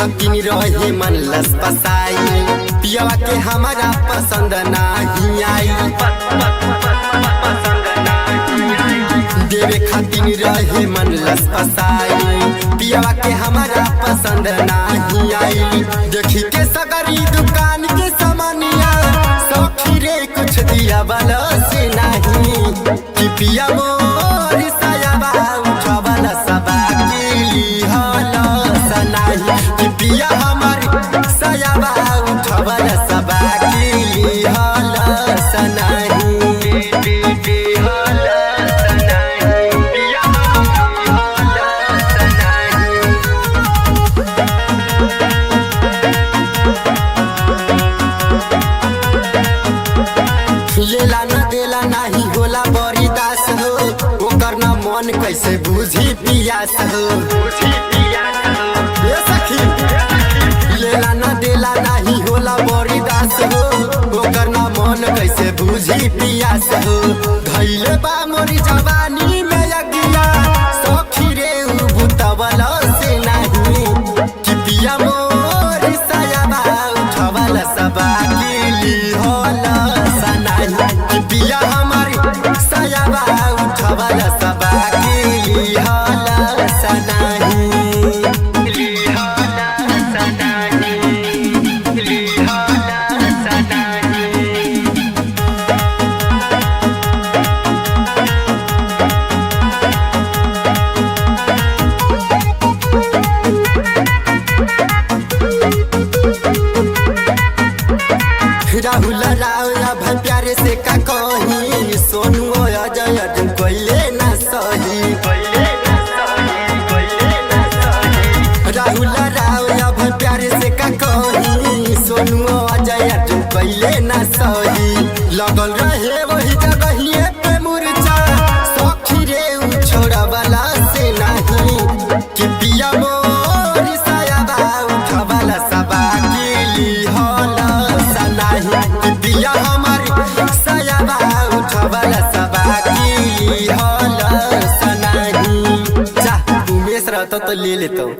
खातिन रहे मन लस पसाई पियवा के हमारा पसंद नाही आई देवे खातिन रहे मन लस पसाई पियवा के हमारा पसंद नाही आई देखी के सगरी दुकान के सामानिया सौखी रे कुछ दिया वाला से नहीं कि पिया मोर सायाबा उठवला सबा केली हला सनाही कि पिया हमार सायाबा उठवला सबा केली हला सनाही हला सनाही पिया हला सनाही लेला न देला नाही होला बड़ी दास हो ओकर न मन कैसे बुझी पियास हो ए सखी लेला न देला नाही होला बड़ी दास हो ओकर न मन कैसे बुझी पियास हो धैले बा मोरी जवानी में अगिया सखी रे उ बुतवला से नाही कि पिया मोर सायाबा उठवला सबा केली होला सनाही कि पिया हमारी सायाबा उठवला सबा केली होला सनाही केली होला सनाही केली होला सनाही राहुल राव अब प्यारे से का कही सोनू अजय अर्जुन कोइले ना सही राहुल राव अब प्यारे से का कही सोनू अजय अर्जुन कोइले ना सही लगल रहे वही जगहिए पे मुरझा सखी रे उ छोड़ा वाला से नहीं कि पिया मोर सायाबा उठवाला सबा केली होला सनाही कि पिया हमारी सायाबा उठवाला सबा केली होला सनाही जा उमेश रहता तो ले लेता